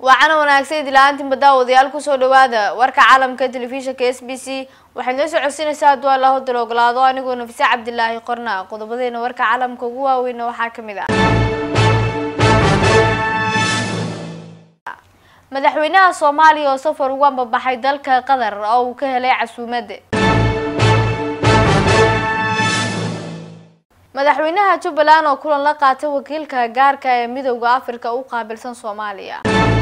waacana wanaagsan idilaaantinba daawadayaal kusoo dhawaada warka caalamka telefishinka s b c waxaad noo soo codsinaysaa hadduu alla hodal ogolaado anigoo nafise cabdilaahi qorna qodobadeena warka caalamka ugu waaweyna waxaa kamid ah madaxweynaha soomaaliya oo safar ugu ambabaxay dalka qatar oo uu ka helay casuumada madaxweynaha jubbaland oo kulan la qaatay wakiilka gaarka ee midowda afrika u qaabilsan soomaaliya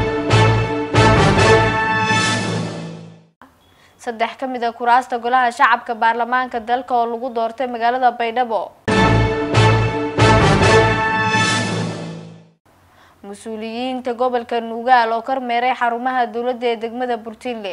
saddex ka mid a kuraasta golaha shacabka baarlamaanka dalka oo lagu doortay magaalada baydhabo mas-uuliyiinta gobolka nugaal oo kormeeray xarumaha dowladda ee degmada burtinle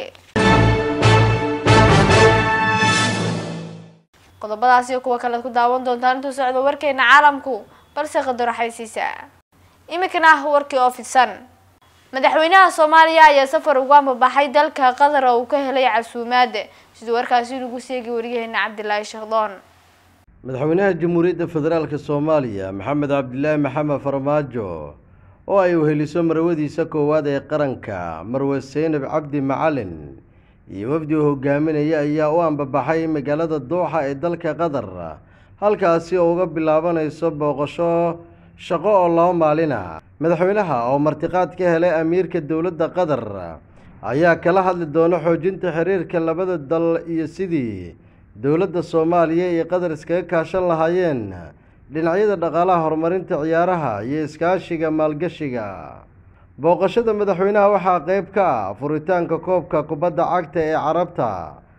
qodobadaas iyo kuwa kalead ku daawan doontaan intuu socdo warkeena caalamku balse qadar xaysiisa iminkana ah warkii oo fidsan madaxweynaha soomaaliya ayaa safar ugu ambabaxay dalka qatar oo uu ka helay casuumaada siduu warkaasi nagu seegi wariyaheena cabdilaahi sheekdoon madaxweynaha jamhuuriyadda federaalka soomaaliya maxamed cabdilaahi maxamed farmaajo oo ay weheliso marwadiisa koowaad ee qaranka marwe seynab cabdi macalin iyo wafdi uu hogaaminaya ayaa u ambabaxay magaalada dooxa ee dalka qatar halkaasi oo uga bilaabanayso booqasho shaqo oo laba maalina madaxweynaha oo martiqaad ka helay amiirka dowladda qatar ayaa kala hadli doona xoojinta xiriirka labada dal iyo sidii dowladda soomaaliya iyo qatar iskaga kaashan lahaayeen dhinacyada dhaqaalaha horumarinta ciyaaraha iyo iskaashiga maalgashiga booqashada madaxweynaha waxaa qeyb ka ah furitaanka koobka kubadda cagta ee carabta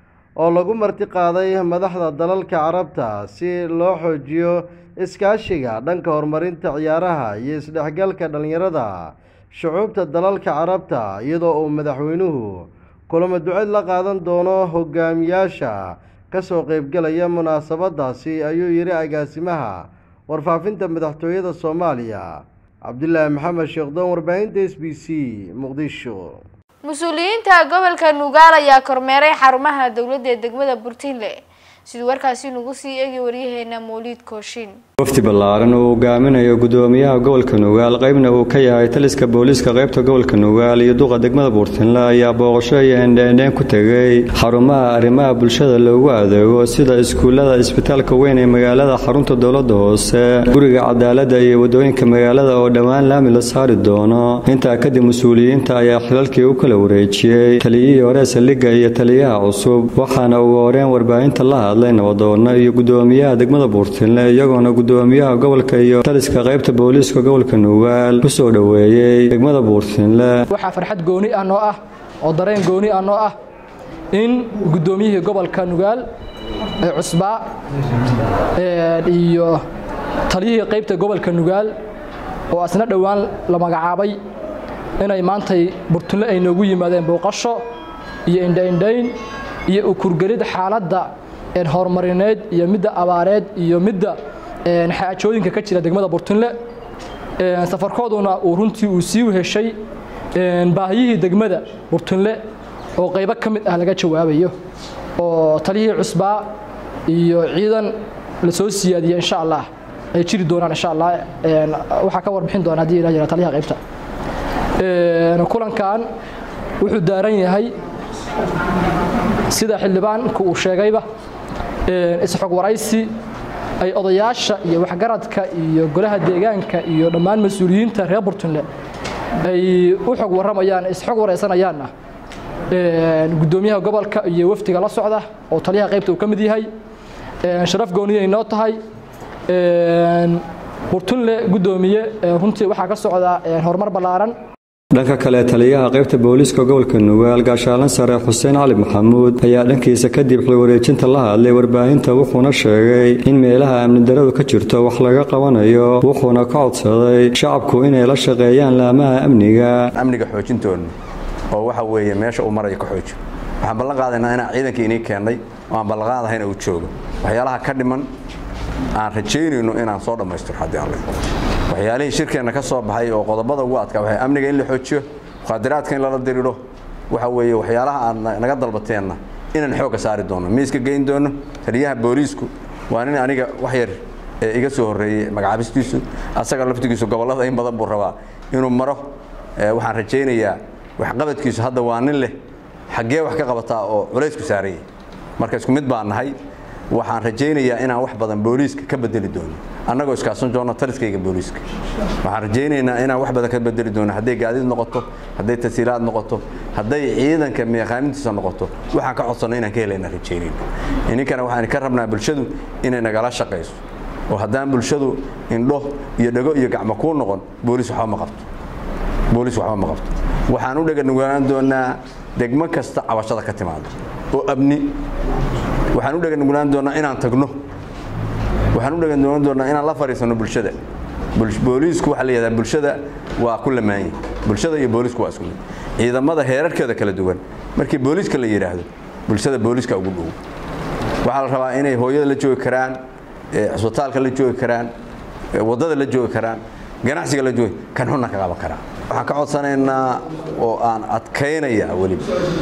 oo lagu marti qaaday madaxda dalalka carabta si loo xoojiyo iskaashiga dhanka horumarinta ciyaaraha iyo isdhexgalka dhallinyarada shucuubta dalalka carabta iyadoo uu madaxweynuhu kulamo duceed la qaadan doono hogaamiyaasha kasoo qeybgalaya munaasabadaasi ayuu yidhi agaasimaha warfaafinta madaxtooyada soomaaliya cabdilaahi maxamed sheekdoon warbaahinta s b c muqdisho mas-uuliyiinta gobolka nugaal ayaa kormeeray xarumaha dowladda ee degmada burtinle siduu warkaasi nagu sii eegi waryaheena mawliid kooshin wafdi ballaaran uu hogaaminayo gudoomiyaha gobolka nugaal qeybna uu ka yahay taliska booliiska qeybta gobolka nugaal iyo duqa degmada buurtinle ayaa booqasho iyo endheendheen ku tegay xarumaha arrimaha bulshada loogu adeego sida iskuullada isbitaalka weyn ee magaalada xarunta dowladda hoose guriga cadaaladda iyo wadooyinka magaalada oo dhowaan laami la saari doono intaa kadib mas-uuliyiinta ayaa xilalkii u kala wareejiyey taliyihii hore saldhigga iyo taliyaha cusub waxaana ugu horeen warbaahinta la hadlay nabadoono iyo gudoomiyaha degmada buurtinle iyagoona gudoomiyaha gobolka iyo taliska qaybta booliiska gobolka nugaal ku soo dhoweeyey degmada buurtinle waxaa farxad gooni ah noo ah oo dareen gooni ah noo ah in gudoomiyihii gobolka nugaal ee cusbaa iyo taliyihii qaybta gobolka nugaal oo asna dhowaan la magacaabay inay maantay burtinle ay noogu yimaadeen booqasho iyo indhaindhayn iyo ukurgelid xaaladda horumarineed iyo midda abaareed iyo midda xaajooyinka ka jira degmada burtinle safarkooduna uu runtii uu sii heshay baahiyihii degmada burtinle oo qaybo ka mid ah laga jawaabayo oo taliyihii cusbaa iyo ciidan la soo siyaadiya insha allah ay jiri doonaan insha allah waxaa ka warbixin doona haddii ilah jira taliyaha qaybta kulankan wuxuu daaran yahay sida xildhibaanku uu sheegayba isxog waraysi ay odayaasha iyo waxgaradka iyo golaha deegaanka iyo dhammaan mas-uuliyiinta reer burtunle ay u xog warramayaan isxog waraysanayaanna gudoomiyaha gobolka iyo wafdiga la socda oo taliyaha qaybta uu ka mid yahay sharaf gooniya inoo tahay burtunle gudoomiye runtii waxaa ka socda horumar ballaaran dhanka kale taliyaha qaybta booliiska gobolka nugaal gaashaalan sare xuseen cali maxamuud ayaa dhankiisa kadib xilwareejinta la hadlay warbaahinta wuxuuna sheegay in meelaha amni daradu ka jirto wax laga qabanayo wuxuuna ka codsaday shacabku inay la shaqeeyaan laamaha amniga amniga xoojintoona oo waxa weeye meesha uu maraya ka xooji waxaan ballan qaadaynaa inaan ciidankii inii keennay oo aan ballanqaadahayna uu joogo waxyaalaha ka dhiman aan rajaynayno inaan soo dhammaystiro haddii alle waxyaalihii shirkeenna ka soo baxay oo qodobada ugu adkaa waxay amniga in la xoojiyo muqaadaraadka in lala diriiro waxa weeye waxyaalaha aad naga dalbateenna inaan xoogga saari doono miiska geyn doono taliyaha booliisku waa nin aniga wax yar ee iga soo horreeyey magacaabistiisu asaga laftigiisu gobollada in badan buu rabaa inuu maro waxaan rajaynayaa waxqabadkiisu hadda waa nin leh xaggee wax ka qabataa oo culaysku saarayay marka isku mid baan nahay waxaan rajaynayaa inaan wax badan booliiska ka bedeli doono annagoo iskaasan joogno taliskayga booliiska waxaan rajaynaynaa inaan wax badan ka bedeli doono hadday gaadiid noqoto hadday tasiilaad noqoto hadday ciidanka meeqaamintiisa noqoto waxaan ka codsanno inaan ka helayna rajaynayna ininkana waxaan ka rabnaa bulshadu inay nagala shaqayso oo haddaan bulshadu indho iyo dhego iyo gacmo kuu noqon booliis waxba ma qabto booliis waxba ma qabto waxaan u dhaganuglaan doonaa degmo kasta cabashada ka timaado oo abni waxaan u dhaganuglaan doonaa inaan tagno waxaan u dhaganuglaan doonaa inaan la fadhiisano bulshada booliisku waxaa la yidhahdaa bulshada waa ku lamaanyi bulshada iyo booliisku waa isku mid ciidamada heerarkeeda kala duwan markii booliiska la yidhaahdo bulshada booliiska ugu dhow waxaa la rabaa inay hooyada la joogi karaan cisbitaalka la joogi karaan waddada la joogi karaan ganacsiga la joogi kan xunna ka qaban karaa waxaan ka codsanaynaa oo aan adkaynayaa weliba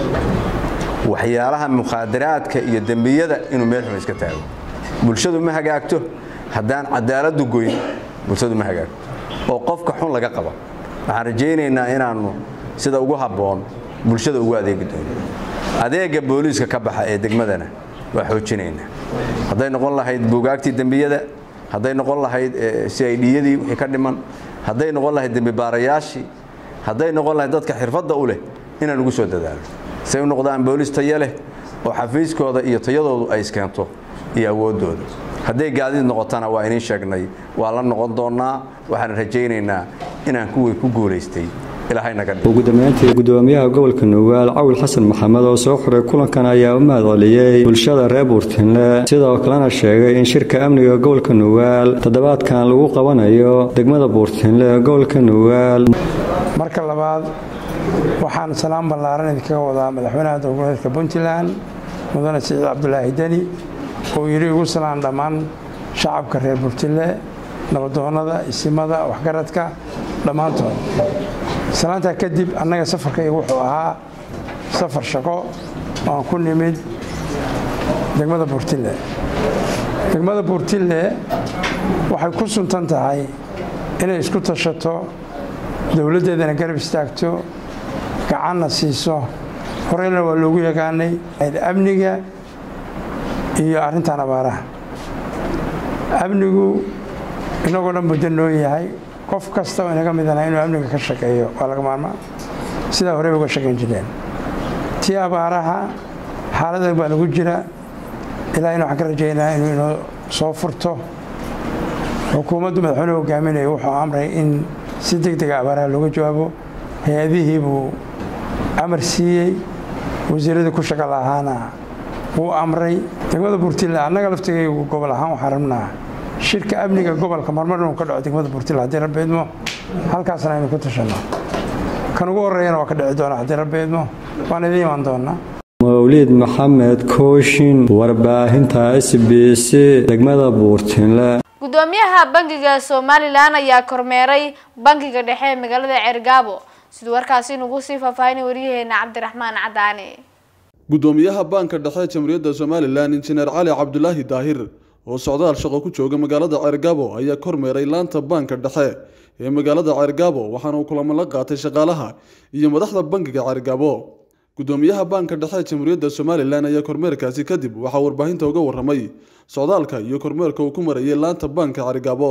waxyaalaha mukhaadaraadka iyo dembiyada inuu meel xun iska taago bulshadu ma hagaagto haddaan cadaaladdu goyn bulshadu ma hagaagto oo qofka xun laga qaba waxaan rajaynaynaa inaannu sida ugu habboon bulshada ugu adeegi doono adeega booliiska ka baxa ee degmadana waa xoojinaynaa hadday noqon lahayd buugaagtii dembiyada hadday noqon lahayd c i dyadii wixii ka dhiman hadday noqon lahayd dembi baarayaashii hadday noqon lahayd dadka xirfadda u leh inaan ugu soo dadaalo say u noqdaan booliis tayo leh oo xafiiskooda iyo tayadoodu ay iskeento iyo awooddooda hadday gaadiid noqotana waa idiin sheegnay waa la noqon doonnaa waxaan rajaynaynaa inaan kuwii ku guulaystay ugu dambeyntii gudoomiyaha gobolka nugaal cawil xasan maxamed oo soo xiray kulankan ayaa u mahadceliyey bulshada reer buurtinle sidoo kalena sheegay in shirka amniga gobolka nugaal toddobaadkan lagu qabanayo degmada buurtinle ee gobolka nugaal marka labaad waxaan salaan ballaaran idinkaga wadaa madaxweynaha dowladeedka puntland mudane siciid cabdulaahi deni oo yidhi ugu salaan dhammaan shacabka reer buurtinle nabadoonnada isimada waxgaradka dhammaantood salaantaa kadib annaga safarkayga wuxuu ahaa safar shaqo aan ku nimid degmada buurtille degmada buurtille waxay ku suntan tahay inay isku tashato dowladdeedana garab istaagto gacanna siiso horeyna waa loogu yaqaanay amniga iyo arrintan abaaraha amnigu inagoo dhan muddo noo yahay qof kasta oo inaga midana inuu amniga ka shaqeeyo waa laga maarmaa sidaa horey uga shaqayn jireen tii abaaraha xaalada baa lagu jira ilaa in waxaan ka rajaynaa inuu inoo soo furto xukuumaddu madaxweyne hogaaminaya wuxuu amray in si deg dega abaaraha looga jawaabo hay-adihii buu amar siiyey wasiiradii ku shaqa lahaana wuu amray degmada buurtille annaga laftigaygu gobol ahaan waxaan rabnaa shirka amniga gobolka marmar inuu ka dhaco degmada buurtille haddii rabbi idmo halkaasna aynu ku tashanno kan ugu horreeyana waa ka dhici doona haddii rabbi idmo waan idiin imaan doonaa mawliid maxamed kooshin warbaahinta s b c degmada buurtinle gudoomiyaha bangiga somalilan ayaa kormeeray bangiga dhexe ee magaalada ceergaabo siduu warkaasi inugu sii faahfaahinay waryaheena cabdiraxmaan cadaani gudoomiyaha baanka dhexe ee jamhuuriyadda somalilan injineer cali cabdulaahi daahir oo socdaal shaqo ku jooga magaalada ceergaabo ayaa kormeeray laanta baanka dhexe ee magaalada ceergaabo waxaana uu kulamo la qaatay shaqaalaha iyo madaxda bangiga ceergaabo gudoomiyaha baanka dhexe ee jamhuuriyadda somalilan ayaa kormeerkaasi kadib waxaa warbaahinta uga waramay socdaalka iyo kormeerka uu ku marayay laanta baanka ceergaabo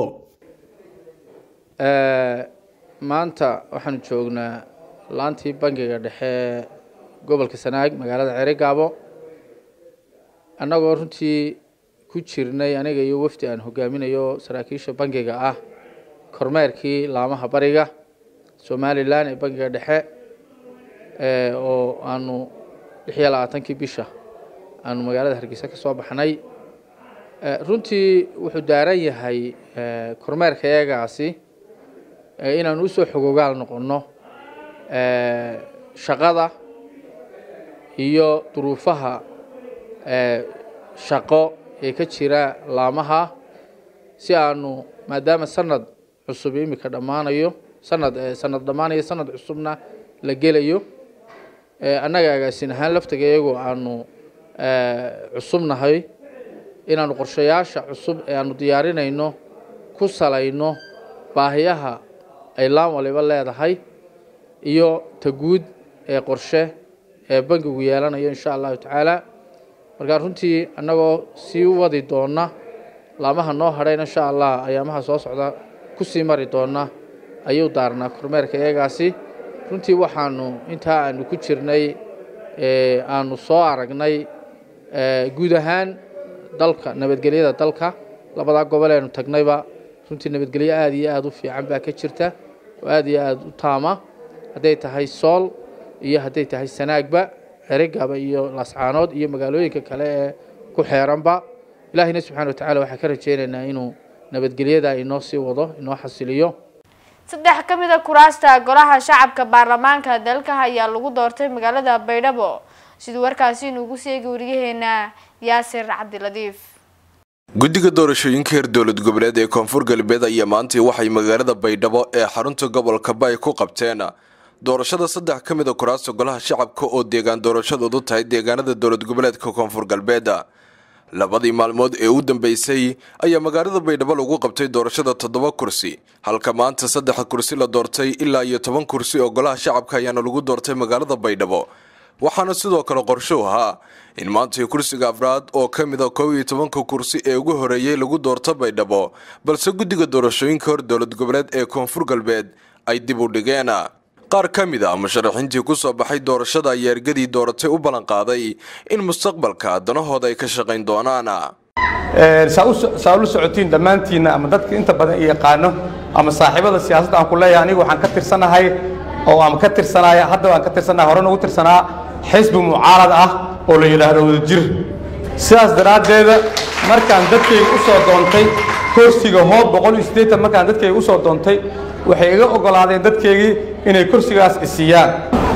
maanta waxaanu joognaa laantii bangiga dhexe gobolka sanaag magaalada ceerigaabo annagoo runtii ku jirnay aniga iyo wafdi aan hogaaminayo saraakiisha bangiga ah kormeerkii laamaha bariga somalilan ee bangiga dhexe oo aanu lix iyo labaatankii bisha aanu magaalada hargeysa ka soo baxnay runtii wuxuu daaran yahay kormeerka iyagaasi inaanu usoo xogogaal noqonno shaqada iyo duruufaha shaqo ee ka jira laamaha si aanu maadaama sanad cusub imika dhammaanayo sanad sanad dhammaanayo sanad cusubna la gelayo annaga agaasin ahaan laftiga iyagoo aanu cusubnahay inaanu qorshayaasha cusub ee aanu diyaarinayno ku salayno baahiyaha ay laan waliba leedahay iyo ta guud ee qorshe ee bangigu yeelanayo insha allahu tacaala markaa runtii annagoo sii wadi doona laamaha noo hadhayna insha allah ayaamaha soo socda ku sii mari doona ayuu daarnaa kormeerka iyagaasi runtii waxaanu intaa aanu ku jirnay aanu soo aragnay guud ahaan dalka nabadgelyada dalka labadaa gobol eenu tagnayba runtii nabadgelyo aada iyo aada u fiican baa ka jirta oo aada iyo aada u taama hadday tahay sool iyo hadday tahay sanaagba cerigaba iyo laascaanood iyo magaalooyinka kale ee ku xeeranba ilaahayna subxana watacala waxaan ka rajeynaynaa inuu nabadgelyada inoo sii wado inoo xasiliyo saddex ka mid a kuraasta golaha shacabka baarlamaanka dalka ayaa lagu doortay magaalada baydhabo siduu warkaasi inuugu seegi wariyaheena yaasir cabdiladiif guddiga doorashooyinka heer dowlad goboleed ee koonfur galbeed ayaa maantii waxay magaalada baydhabo ee xarunta gobolka bay ku qabteen doorashada saddex ka mid a kuraasta golaha shacabka oo deegaan doorashadoodu tahay deegaanada dowlad goboleedka koonfur galbeed labadii maalmood ee u dambeysay ayaa magaalada baydhabo lagu qabtay doorashada toddoba kursi halka maanta saddex kursi la doortay ilaa iyo toban kursi oo golaha shacabka ayaana lagu doortay magaalada baydhabo waxaana sidoo kale qorsho ahaa in maantii kursiga afraad oo ka mid a kow iyo tobanka kursi ee ugu horeeyey lagu doorto baydhabo balse guddiga doorashooyinka hor dowlad goboleed ee koonfur galbeed ay dib u dhigeen qaar ka mid a musharaxiintii ku soo baxay doorashada ayaa ergadii dooratay u ballanqaaday in mustaqbalka danahooda ay ka shaqayn doonaan saa ula socotiin dhammaantiinna ama dadka inta badan i yaqaano ama saaxiibada siyaasadda aan ku leeyahay anigu waxaan ka tirsanahay oo aan ka tirsanaya hadda waan ka tirsanahay horena ugu tirsanaa xisbi mucaarad ah oo la yidhaahdo wadajir sidaas daraaddeeda markaan dadkayga u soo doontay kursiga hoob boqol iyo siddeetan markaan dadkayga u soo doontay waxay iga oggolaadeen dadkaygii inay kursigaas isiiyaan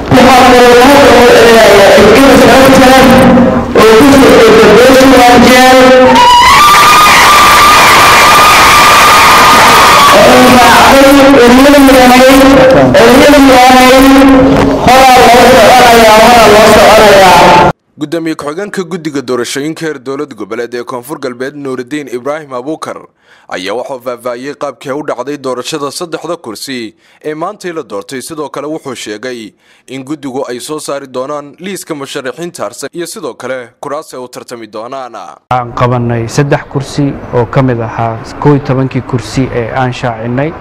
gudoomiye ku-xigeenka guddiga doorashooyinka heer dowlad goboleed ee koonfur galbeed nuuridiin ibraahim abuukar ayaa waxuu faahfaahiyey qaabkii u dhacday doorashada saddexda kursi ee maantii la doortay sidoo kale wuxuu sheegay in guddigu ay soo saari doonaan liiska musharaxiinta harsan iyo sidoo kale kuraas ay u tartami doonaan waxaan qabanay saddex kursi oo ka mid ahaa koo iyo tobankii kursi ee aan shaacinay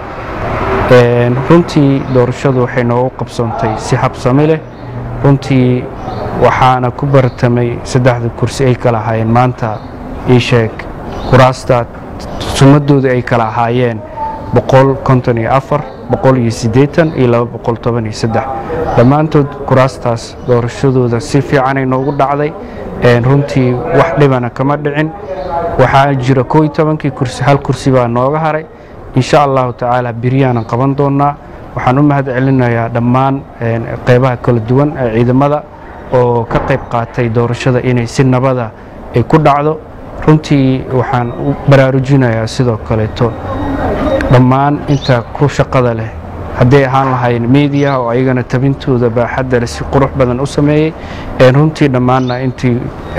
runtii doorashadu waxay noogu qabsoontay si habsami leh runtii waxaana ku bartamay saddexda kursi ay kala ahaayeen maanta ii sheeg kuraasta sumadooda ay kala ahaayeen boqol konton iyo afar boqol iyo siddeetan iyo laba boqol toban iyo saddex dhammaantood kuraastaas doorashadooda si fiicanay noogu dhacday runtii wax dhibana kama dhicin waxaa jira koo iyo tobankii kursi hal kursi baa nooga haray insha allahu tacaala beryaanan qaban doonaa waxaan u mahad celinayaa dhammaan qeybaha kala duwan ee ciidamada oo ka qayb qaatay doorashada inay si nabada ay ku dhacdo runtii waxaan u baraarujinayaa sidoo kaleeto dhammaan inta ku shaqada leh hadday ahaan lahayn media oo ayagana tabintooda baaxadda leh si qurux badan u sameeyey runtii dhammaanna intii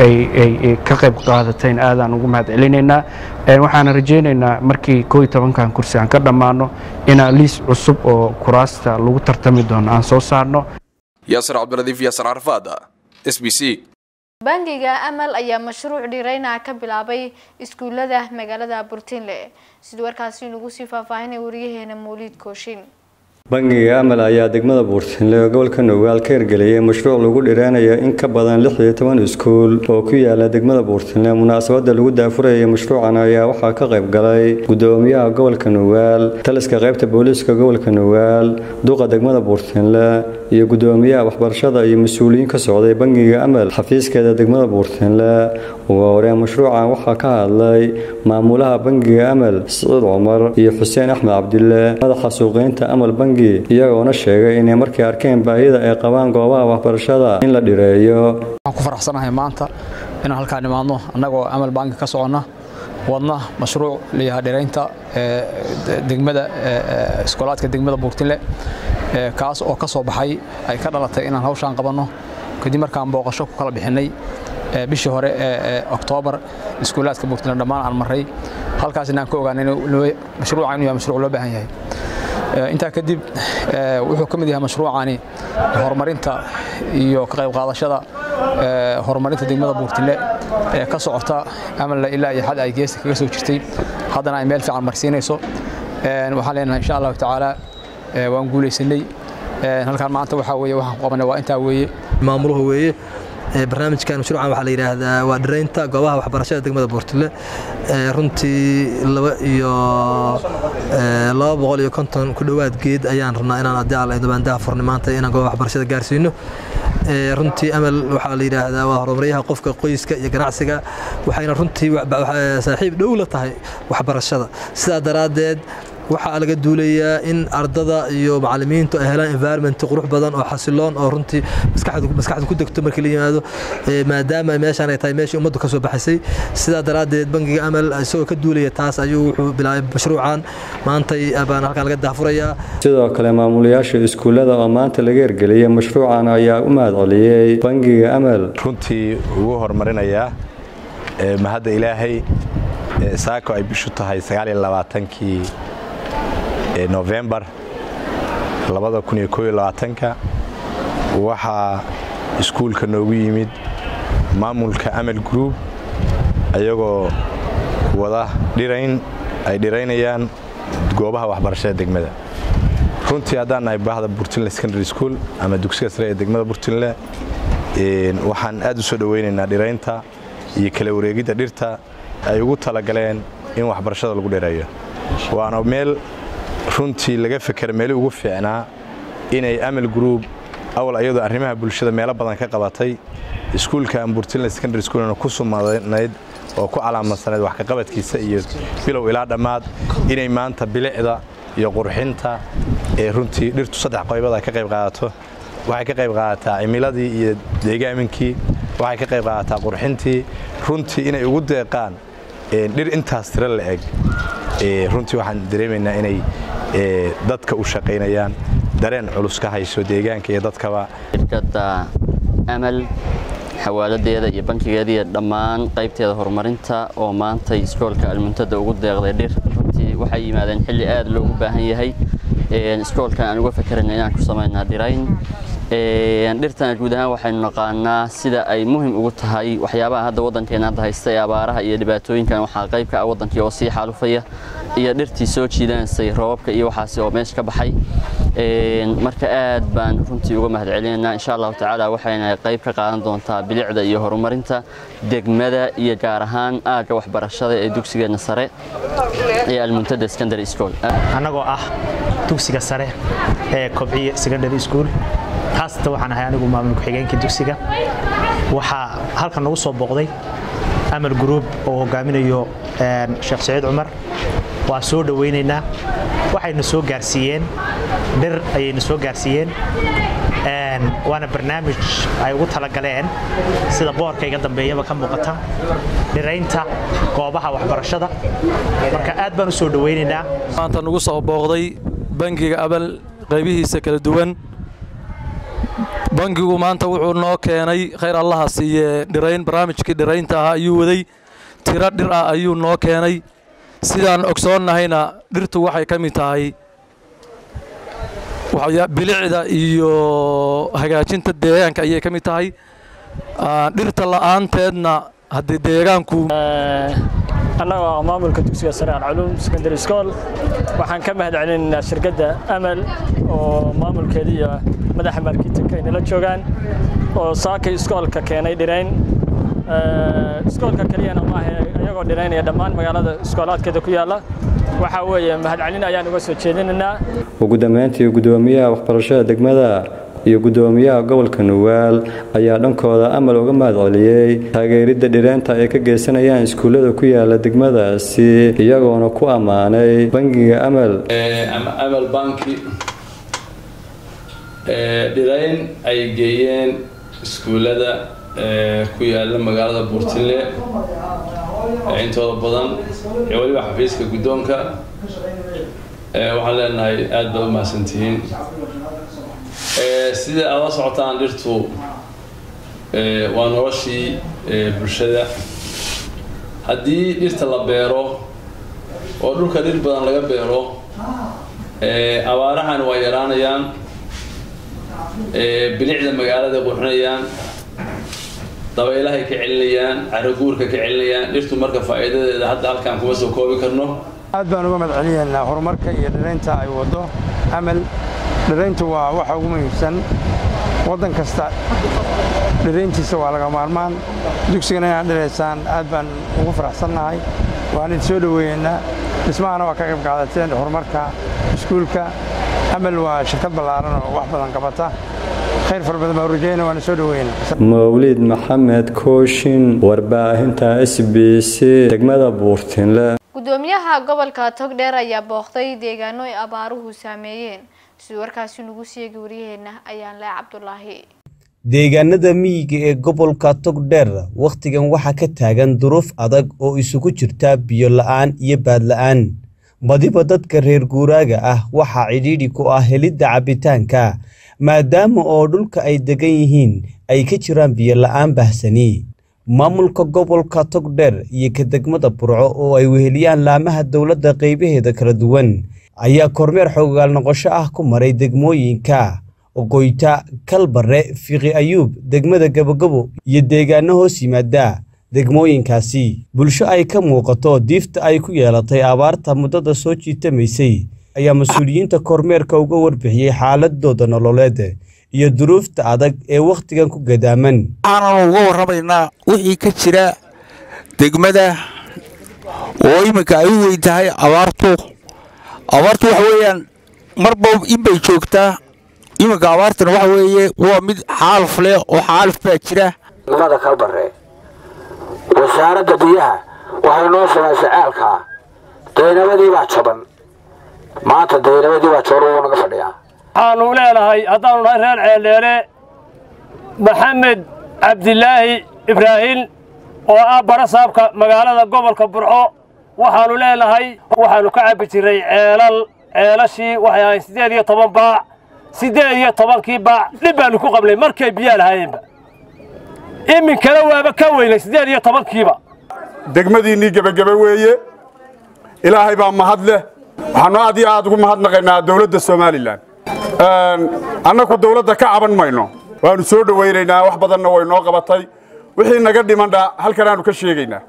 ay ka qayb qaadatayn aadaan ugu mahad celinaynaa waxaan rajaynaynaa markii koo iyo tobankan kursi aan ka dhammaano inaan liis cusub oo kuraasta lagu tartami doono aan soo saarno yaasir cabdiladiif yaasir carfaad s b c bangiga amal ayaa mashruuc dhirayna ka bilaabay iskuulada magaalada burtinle siduu warkaasi nagu sii faahfaahinay wariyaheena mawliid kooshin bangiga amal ayaa degmada buurtinle oo gobolka nugaal ka hirgeliyay mashruuc lagu dhiraanayo in ka badan lix iyo toban iskuul oo ku yaala degmada buurtinle munaasabada lagu daafurayay mashruucan ayaa waxaa ka qayb galay gudoomiyaha gobolka nugaal taliska qaybta booliiska gobolka nugaal duqa degmada buurtinle iyo gudoomiyaha waxbarashada iyo mas-uuliyiin ka socday bangiga amal xafiiskeeda degmada buurtinle ugu horeen mashruucan waxaa ka hadlay maamulaha bangiga amal siciid cumar iyo xuseen axmed cabdille madaxa suuqeynta amal bangi iyagoona sheegay inay markay arkeen baahida ay qabaan goobaha waxbarashada in la dhireeyo waxaan ku faraxsanahay maanta inaan halkaan imaadno annagoo amal banki ka soconna wadna mashruuc layahaa dhiraynta degmada iskoolaadka degmada buurtinle kaas oo ka soo baxay ay ka dhalatay inaan hawshaan qabanno kadib markaan booqasho ku kala bixinay bishii hore ee oktoobar iskuulaadka buurtinle dhammaan aan marray halkaasina aan ka ogaanay mashruucan inuu yahay mashruuc loo baahan yahay intaa kadib wuxuu ka mid yahay mashruucani horumarinta iyo ka qayb qaadashada horumarinta degmada buurtile ee ka socota amalla ilaa iyo xad ay geesta kaga soo jirtay haddana ay meel fiican marsiinayso waxaan leenahay insha allahu tacaala waan guulaysanay halkaan maanta waxaa weeye waxaan ku qabanay waa intaa weeye maamuluhu weeye barnaamijkan mashruucan waxaa la yidhaahdaa waa dhiraynta goobaha waxbarashada degmada buurtile runtii laba iyo laba boqol iyo konton ku dhowaad geed ayaan rabnaa inaan haddii alla dabaandaha furnay maanta inaan goobaha waxbarashada gaarsiino runtii amal waxaa la yidhaahdaa waa horumaryaha qofka qoyska iyo ganacsiga waxayna runtii saaxiib dhow la tahay waxbarashada sidaa daraaddeed waxaa laga duulayaa in ardada iyo macalimiintu ay helaan environment qurux badan oo xasiloon oo runtii maskaxdu ku degto markii la yimaado maadaama meeshaan ay tahay meeshii ummaddu ka soo baxaysay sidaa daraaddeed bangiga amal isagoo ka duulaya taas ayuu wuxuu bilaabay mashruucan maantay baan halkaan laga daafurayaa sidoo kale maamulayaasha iskuullada oo maanta laga ergeliyey mashruucan ayaa u mahadceliyey bangiga amal runtii ugu horumarinayaa mahadda ilaahay saako ay bishu tahay sagaaliyo labaatankii novembar ka waxaa iskuulka noogu yimid maamulka amal group ayagoo wada dhirayn ay dhiraynayaan goobaha waxbarashada degmada runtii haddaan nahay bahda burtinle secondary school ama dugsiga sare ee degmada burtinle waxaan aad u soo dhowaynaynaa dhiraynta iyo kala wareegidda dhirta ay ugu talagaleen in waxbarashada lagu dhireeyo waana meel runtii laga fekera meeli ugu fiicnaa inay amal group awal ayadoo arrimaha bulshada meelo badan ka qabatay iskuulka amburtinle secondary schoolna ku sumanayd oo ku calaamadsaneyd wax kaqabadkiisa iyo bilow ilaa dhammaad inay maanta bilicda iyo qurxinta ee runtii dhirtu saddex qoybad ay ka qayb qaadato waxay ka qayb qaadataa cimiladii iyo deegaaminkii waxay ka qayb qaadataa qurxintii runtii inay ugu deeqaan dhir intaas tiro la eg runtii waxaan dareemaynaa inay dadka u shaqaynayaan dareen culus ka hayso deegaanka iyo dadkaba shirkadda amal xawaaladeeda iyo bankigeeda iyo dhammaan qaybteeda horumarinta oo maantay iskoolka almuntada ugu deeqday dhir runtii waxay yimaadeen xilli aad loogu baahan yahay iskoolkan aan uga fakerayna inaan ku samaynaa dhirayn dhirtana guud ahaan waxaynu naqaanaa sida ay muhim ugu tahay waxyaabaha hadda waddankeena hadda haysta ee abaaraha iyo dhibaatooyinkan waxaa qayb ka ah waddankii oo sii xaalufaya iyo dhirtii soo jiidanaysay roobabka iyo waxaasi oo meesha ka baxay marka aad baan runtii uga mahadcelinaynaa insha allahu tacaala waxayna qayb ka qaadan doontaa bilicda iyo horumarinta degmada iyo gaar ahaan aagga waxbarashada ee dugsigeena sare ee almuntada secondary school annagoo ah dugsiga sare ee kobciye secondary school haasatan waxaan ahay anigu maamul ku-xigeenka dugsiga waxaa halkan nagu soo booqday amal group oo hogaaminayo sheekh saciid cumar waa soo dhowaynaynaa waxayna soo gaarsiiyeen dhir ayayna soo gaarsiiyeen waana barnaamij ay ugu talagaleen sida boorka iga dambeeyaba ka muuqata dhiraynta goobaha waxbarashada marka aad baan u soo dhowaynaynaa maanta nagu soo booqday bangiga abal qaybihiisa kala duwan bangigu maanta wuxuu noo keenay khayr allaha siiye dhirayn barnaamijkii dhiraynta ahaa ayuu waday tiro dhir ah ayuu noo keenay sidaan ogsoonnahayna dhirtu waxay ka mid tahay bilicda iyo hagaajinta deegaanka ayay ka mid tahay dhirta la'aanteedna haddii deegaanku annagoo maamulka dugsiga sare alculuum secondary school waxaan ka mahad celinaynaa shirkadda amal oo maamulkeeda iyo madaxa marketinka ay nala joogaan oo saakay iskoolka keenay dhirayn iskoolka keliyana maaha iyagoo dhiraynaya dhammaan magaalada iskoolaadkeeda ku yaalla waxaa weeye mahadcelin ayaan uga soo jeedinaynaa ugu dambeyntii gudoomiyaha waxbarashada degmada iyo gudoomiyaha gobolka nugaal ayaa dhankooda amal uga mahadceliyey taageeridda dhireenta ay ka geysanayaan iskuullada ku yaala degmadaasi iyagoona ku ammaanay bangiga amal ama amal banki dhirayn ay geeyeen iskuullada ku yaala magaalada buurtile intooda badan iyo weliba xafiiska guddoonka waxaan leenahay aad baad u mahadsantihiin sida aad la socotaan dhirtu waa noloshii bulshada haddii dhirta la beero oo dhulka dhir badan laga beero abaarahan waa yaraanayaan bilicda magaalada qurxinayaan dabaylahay ka celinayaan caraguurka ka celinayaan dhirtu marka faa'iidadeeda hadda halkaan kuma soo koobi karno aad baan uga madcelinaynaa horumarka iyo dhiraynta ay waddo amal dhirayntu waa waxa ugu muhiimsan waddan kasta dhirayntiisa waa laga maarmaan dugsigana inaad dhiraysaan aad baan ugu faraxsannahay waan idin soo dhoweeyeynaa dhismahana waa ka qayb qaadateen horumarka iskuulka amal waa shirkad ballaaran oo wax badan qabata khayr fara badan baan rajayna waana soo dhoweynaa mawlid maxamed kooshin warbaahinta s b c degmada buurtinle gudoomiyaha gobolka togdheer ayaa booqday deegaano ay abaaruhu saameeyeen siduu warkaasi nagu sheegi waryaheena ayaan leh cabdulaahi deegaanada miyiga ee gobolka togdheer wakhtigan waxaa ka taagan duruuf adag oo isugu jirta biyo la-aan iyo baadla-aan badiba dadka reer guuraaga ah waxaa cidhiidhi ku ah helidda cabbitaanka maadaama oo dhulka ay degan yihiin ay ka jiraan biyo la-aan bahsani maamulka gobolka togdheer iyo ka degmada burco oo ay weheliyaan laamaha dowladda qaybaheeda kala duwan ayaa kormeer xoogaal noqosho ah ku maray degmooyinka ogoyta kalbare fiqi ayuub degmada gabogabo iyo deegaano hoos yimaada degmooyinkaasi bulsho ay ka muuqato diifta ay ku yeelatay abaarta muddada soo jiitamaysay ayaa mas-uuliyiinta kormeerka uga warbixiyey xaaladooda nololeed iyo duruufta adag ee wakhtigan ku gadaaman waxaananu uga warramaynaa wixii ka jira degmada oo iminka ay u weyn tahay abaartu abaartu waxa weeyaan marba inbay joogtaa iminka abaartana waxa weeye waa mid xaaluf leh oo xaaluf baa jira degmada kalbare wasaaradda biyaha waxay noo samaysay ceelkaa daynabadii baa jaban maanta daynabadii baa jaban wuu naga fadhiyaa waxaanu leenahay haddaanu nahay reer ceeldheere maxamed cabdilaahi ibraahin oo ah barasaabka magaalada gobolka burco waxaannu leenahay waxaannu ka cabbi jirray ceelal ceelashii waxay ahayn siddeed iyo toban baac siddeed iyo tobankii baac dhib baannu ku qabnay markay biyaa lahaayeenba iminkana waaba ka weynay siddeed iyo tobankiiba degmadiinnii gebagebe weeye ilaahay baa mahad leh waxaannu aad iyo aad ugu mahadnaqaynaa dowladda somalilan annaku dawladda ka caban mayno waannu soo dhowaynaynaa wax badanna way noo qabatay wixii naga dhimandha halkan aanu ka sheegaynaa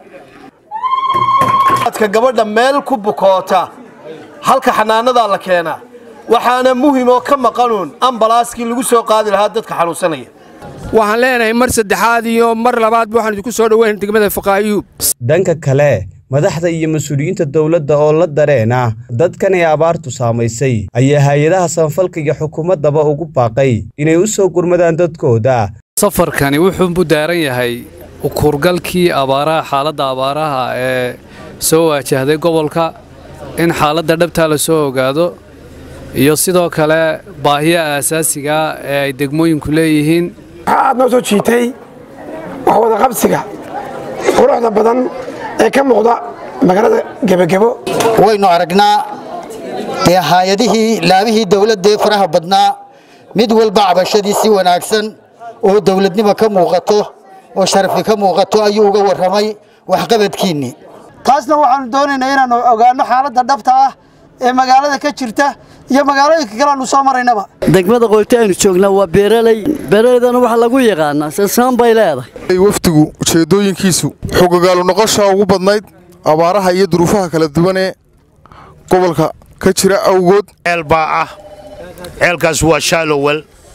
dadka gabadha meel ku bukoota halka xanaanadaa la keenaa waxaana muhim oo ka maqanuun ambalaaskii lagu soo qaadi lahaa dadka xanuunsanaya waxaan leenahay mar saddexaad iyo mar labaadba waxaan idinku soo dhoweyn degmada faqaayuub dhanka kale madaxda iyo mas-uuliyiinta dowladda oo la dareena dadkan ay abaartu saamaysay ayaa hay-adaha samafalka iyo xukuumaddaba ugu baaqay inay u soo gurmadaan dadkooda safarkani wuxuu u daaran yahay ukurgalkii abaaraha xaaladda abaaraha ee soo waajahday gobolka in xaaladda dhabtaa la soo ogaado iyo sidoo kale baahiyaha aasaasiga ee ay degmooyinku leeyihiin waxaa aad noo soo jiitay wax wadaqabsiga quruxda badan ee ka muuqda magaalada gebagebo waynu aragnaa dee haayadihii laabihii dowladdaee faraha badnaa mid walba cabashadii si wanaagsan oo dowladnimo ka muuqato oo sharafi ka muuqato ayuu uga warramay waxqabadkiinnii taasna waxaannu doonaynaa inaannu ogaanno xaaladda dhabta ah ee magaalada ka jirta iyo magaalooyinka kale aanu soo maraynaba degmada qoyta aynu joognaa waa beeraley beeraleydana waxaa lagu yaqaanaa sasaan bay leedahay wafdigu ujeeddooyinkiisu xogogaalu noqoshaa ugu badnayd abaaraha iyo duruufaha kala duwan ee gobolka ka jira awgood ceel baa ah ceelkaas waa shaalowel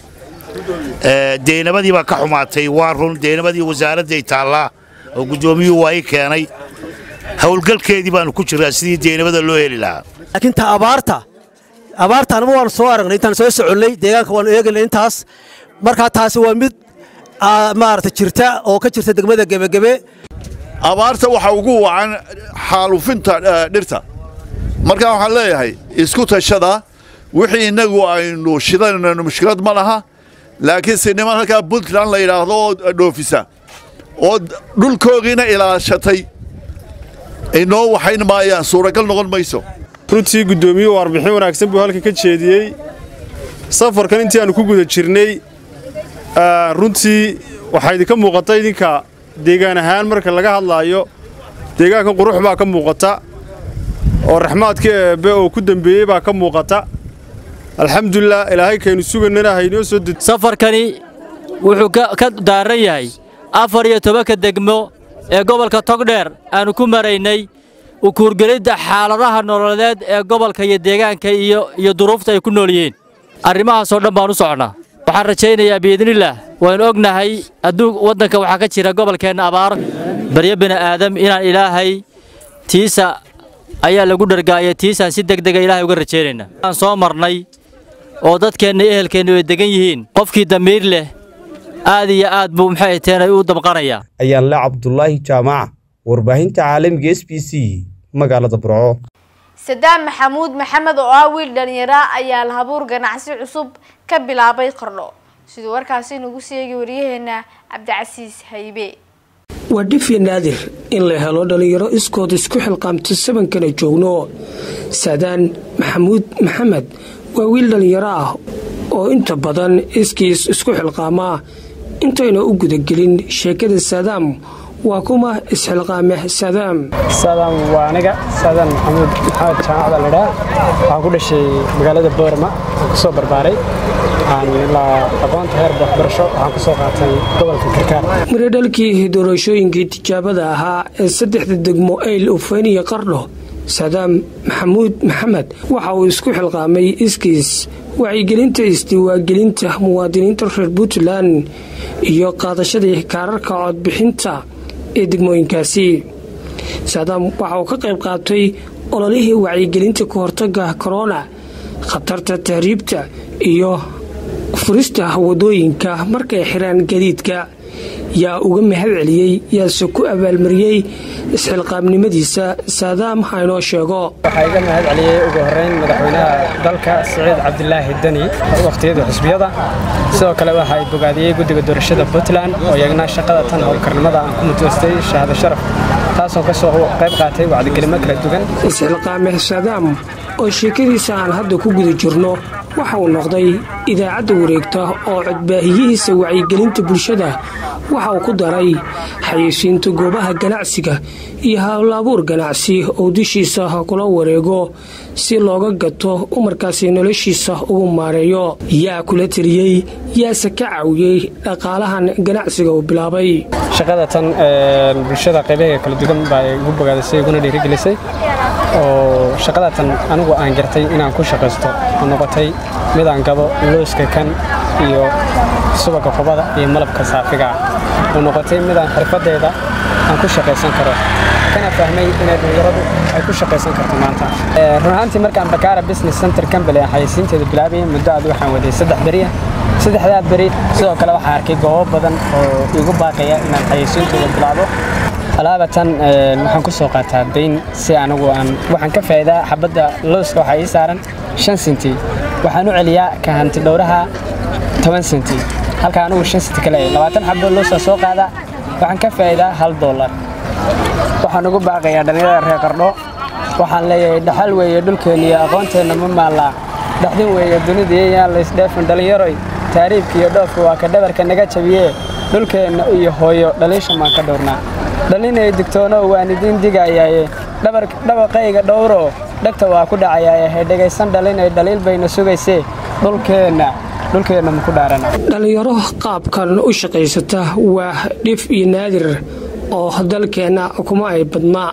deynabadii baa ka xumaatay waa run deynabadii wasaaradday taallaa oo guddoomiyuhu waa ii keenay howlgalkeedii baannu ku jirraa sidii deynabada loo heli lahaa laakiin ta abaarta abaarta anama waanu soo aragnay intaan soo soconnay deegaanka waanu eegaynay intaas markaa taasi waa mid maarata jirta oo ka jirta degmada gebagebe abaarta waxaa ugu wacan xaalufinta dhirta markaa waxaan leeyahay isku tashada wixii innagu aynu shidanayno mushkilad ma laha laakiin si niman halkaa puntland la yidhaahdo oo dhoofisa oo dhulkoogiina ilaashatay inoo waxayn maayaan suuragal noqon mayso runtii guddoomiyuhu warbixin wanaagsan buu halkan ka jeediyey safarkan intii aannu ku guda jirnay runtii waxaa idinka muuqata idinka deegaan ahaan marka laga hadlaayo deegaankan qurux baa ka muuqata oo raxmaadka eebbe oo ku dembeeyey baa ka muuqata alxamdulilah ilaahay kaynu suganana haynoo soo ded safarkani wuxuu ka daaran yahay afar iyo tobanka degmo ee gobolka togdheer aannu ku maraynay ukuurgelidda xaaladaha nololeed ee gobolka iyo deegaanka iyo duruufta ay ku nool yihiin arrimahaasoo dhan baan u soconnaa waxaan rajaynayaa biidnillaah waynu ognahay adduun waddanka waxaa ka jira gobolkeenna abaar baryo bini'aadam inaan ilaahay tiisa ayaa lagu dhargaaya tiisaan si deg dega ilaahay uga rajaynaynaa aan soo marnay oo dadkeenna iyo ehelkeenna ay degan yihiin qofkii damiir leh aad iyo aad buu maxay teenay u damqanayaa ayaan le cabdulaahi jaamac warbaahinta caalamiga s b c magaalada burco sadaam maxamuud maxamed oo ah wiil dhalinyara ayaa lahabuur ganacsi cusub ka bilaabay qardho siduu warkaasi nagu seegi waryaheena cabdicasiis haybe waa dhifi naadir in la helo dhallinyaro iskood isku xilqaamta sabankana joogno saadaan maxamuud maxamed waa wiil dhallinyaro ah oo inta badan iskiis isku xilqaamaa intayna u gudagelin sheekada saadaam waa kuma isxilqaame saadaam saadaam waa aniga saadaan maxamuud maxamed jaamacda ladhaa waxaan ku dhashay magaalada boorama waxaan ku soo barbaaray ilaa aqoonta heer waxbarasho waxaan ku soo qaatay gobolka karkaar miradhalkii doorashooyinkii tijaabada ahaa ee saddexda degmo ayl ufeyn iyo qardho saadaam maxamuud maxamed waxa uu isku xilqaamay iskiis wacyigelinta isdiiwaangelinta muwaadiniinta reer puntland iyo qaadashadii kaararka codbixinta ee degmooyinkaasi saadaam waxa uu ka qayb qaatay ololihii wacyigelinta ka hortaga korona khatarta tahriibta iyo furista wadooyinka markay xiraan gadiidka yaa uga mahad celiyey yaase ku abaalmariyey isxilqaamnimadiisa saadaam haynoo sheego waxaa iga mahad celiyey ugu horeyn madaxweynaha dalka siciid cabdilaahi deni wakhtiyada xusbiyada sidoo kale waxaa bogaadiyey guddiga doorashada puntland oo iyagna shaqada tan howlkarnimada aan ku mutoostay shahaado sharaf taasoo ka soo qayb qaatay wacdigelimo kala duwan isxilqaame saadaam oo sheekadiisa aan hadda ku guda jirno waxa uu noqday idaacadda wareegta oo codbaahiyihiisa wacyigelinta bulshada waxa uu ku daray xayeysiinta goobaha ganacsiga iyo hawlaabuur ganacsi oo dushiisa kula wareego si looga gato umarkaasi noloshiisa ugu maareeyo yaa kula teliyey yaase ka caawiyey dhaqaalahan ganacsiga uu bilaabay shaqada tan bulshada qaybaheega kala duwan baa igu bogaadisay iguna dhiirigelisay oo shaqada tan anigu aan gartay inaan ku shaqaysto oo noqotay midaan gado looska kan iyo subaga qubada iyo malabka saafiga oo noqotay midaan xirfadeeda aan ku shaqaysan karo kana fahmay inay dhalinyaradu ay ku shaqaysan karto maanta run ahaantii markaan bakaara business center company aan xayeysiinteeda bilaabayay muddo aad waxaan waday saddex beriya saddexdaa beri sidoo kale waxaan arkay goobo badan oo igu baaqaya inaan xayeysiintooda bilaabo alaabatan waxaan ku soo qaataa dayn si anigu aan waxaan ka faa'iidaa xabadda looska waxaa ii saaran shan senti waxaan u celiyaa ka hanti dhowraha toban senti halka anigu shan senti ka leeyahay labaatan xabdo loosaa soo qaadaa waxaan ka faa'iidaa hal dollar waxaan ugu baaqayaa dhallinyarada reer qardho waxaan leeyahay dhaxal weeye dhulkeenna iyo aqoonteenna ma maallaa dhaxdin weeye dunida yayaan laysdheefin dhallinyaroy taariibka iyo dhoofka waa ka dhabarka naga jabiyee dhulkeenna iyo hooyo dhaliisha maan ka dhowrnaa dhalinay digtoonow waan idiin digayaaye dhabaqayga dhowro dhegta waa ku dhacayaaye hay dhegaysan dhalinay dhaliil bayna sugaysee dhulkeenna dhulkeenna maku dhaarana dhallinyaro qaabkan u shaqaysata waa dhif iyo naadir oo dalkeenna kuma ay badnaa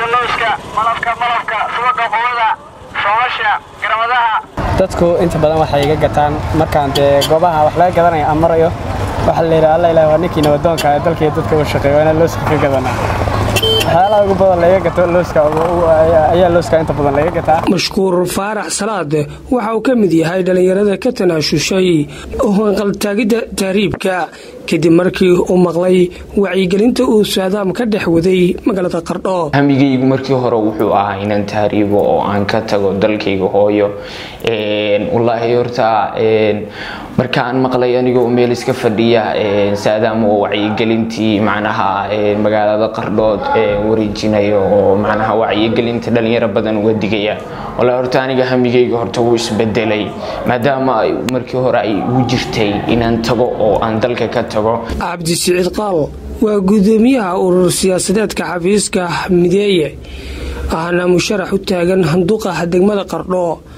dadku inta badan waxay iga gataan markaan dee goobaha wax laga gadanaya aan marayo waxaa la yidhaha alla ilaah waa ninkii nabadoonka ee dalka iyo dadka u shaqeeyo waana looska ka gadanaa waxyaalaha ugu badan laga gato looska ayaa looska inta badan laga gataa mashkuur faarax salaad waxa uu ka mid yahay dhallinyarada ka tanaashushay hanqaltaagidda tahriibka kadib markii uu maqlay wacyigelinta uu saadaam ka dhex waday magaalada qardho hamigaygu markii hore wuxuu ahaa inaan tahriibo oo aan ka tago dalkayga hooyo wallaahi horta markaan maqlay anigoo meel iska fadhiya saadaam oo wacyigelintii macnaha magaalada qardhood wareejinayo oo macnaha wacyigelinta dhalinyaro badan uga digaya wallaahi horta aniga hamigayga horta wuu isbedelay maadaama markii hore ay ugu jirtay inaan tago oo aan dalka ka tago cabdi siciid qaal waa gudoomiyaha urur siyaasadeedka xafiiska mideeye ahna musharax u taagan handuuqa degmada qardho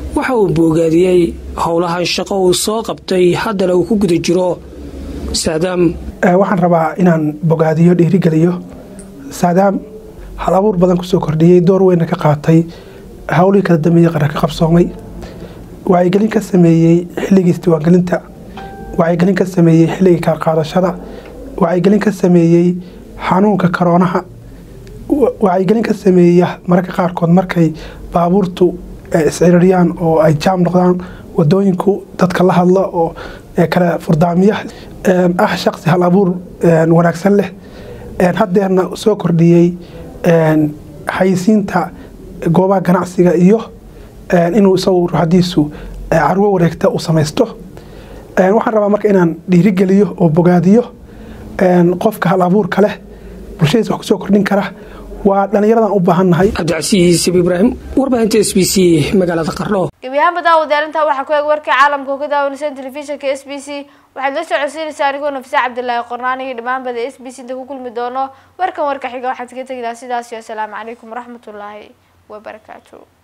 waxa uu boogaadiyey howlahan shaqo uu soo qabtay haddana uu ku guda jiro saadaam waxaan rabaa inaan bogaadiyo dhiirigeliyo saadaam hal abuur badan kusoo kordhiyey door weyna ka qaatay howlihii kala dambeeyey qarar ka qabsoomay wacyigelin ka sameeyey xilligii isdiiwaangelinta wacyigelin ka sameeyey xilligii kala qaadashada wacyigelin ka sameeyey xanuunka karoonaha wacyigelin ka sameeya mararka qaarkood markay baabuurtu isciririyaan oo ay jaam noqdaan wadooyinku dadka la hadla oo kala furdaamiya ah shaqsi hal abuur wanaagsan leh haddeerna soo kordhiyey xayisiinta goobaha ganacsiga iyo inuu isagu ruuxadiisu carwo wareegta uu samaysto waxaan rabaa marka inaan dhiirigeliyo oo bogaadiyo qofka hal abuurka leh bulshadiisa wax kusoo kordhin kara waa dhallinyaradan u baahannahay cabdicasiis ibraahim warbaahinta s b c magaalada qardho gebi ahaanba daawadaalinta waxaa ku eeg warkii caalamka oo ka daawanaysan telefishinka s b c waxaad la socodsiinaysaa anigoo nafisa cabdilaahi qornaan iyo dhammaanbada s b c inta ku kulmi doono warkan warka xiga waxaad ka tegi lahaa sidaas iyo asalaamu calaykum waraxmatullaahi wabarakaatu